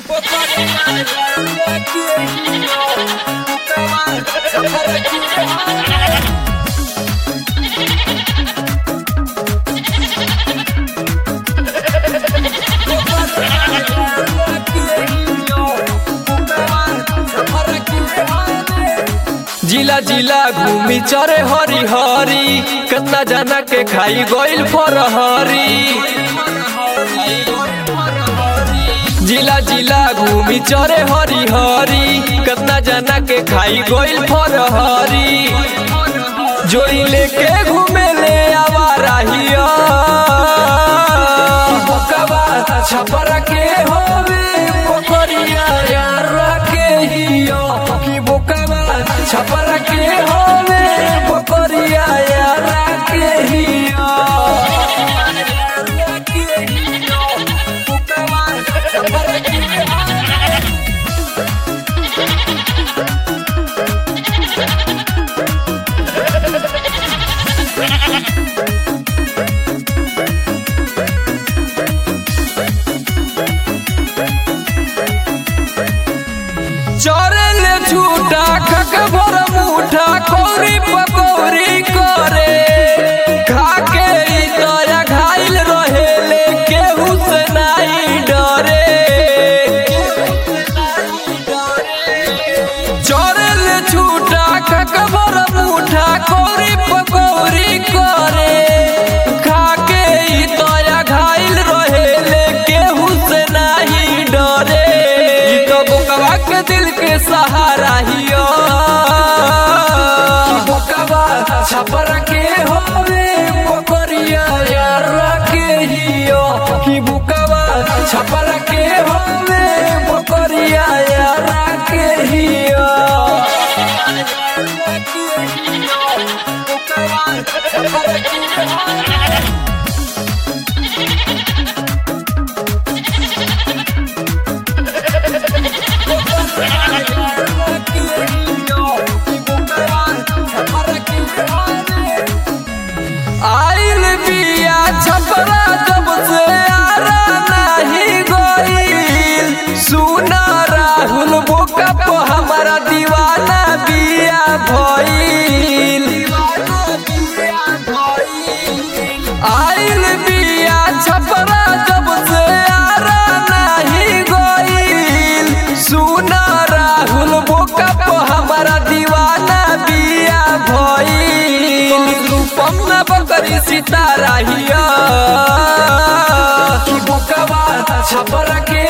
जिला जिला घूमी चरे हरी हरी कितना जाना के खाई गइल फरहरी जिला जिला घूमी चरे हरी हरी कितना जाना के खाई गइल फरहरी जोई लेके घूमे ले आवारा हिया बोकवा छपरा के होवे पोखरिया यार के हिया की बोकवा छपरा के होवे पोखरिया यार के हिया चरल झूठा खक भर मुठा कौरी पकौरी करे खाके ई दया घायल रहेले केहू से नहीं डरे चरल झूठा खक भर मुठा कौरी पकौरी करे खाके ई दया घायल रहेले केहू से नहीं डरे ई तो बोकवा के दिल के सहारा हियो बोकवा छपर के होवे पोखरिया यार के हियो कि बोकवा छपर के होवे पोखरिया यार के हियो आइल बिया छपरा जब से आरा नहीं गइल सुना राहुल बोका पो हमारा दीवाना बिया भइल आइल बिया छपरा जब से आरा नहीं गइल सुना राहुल बोका पो हमारा दीवाना बिया भइल रूपम न बकरी सितारा हिया कि बोकवा छपर के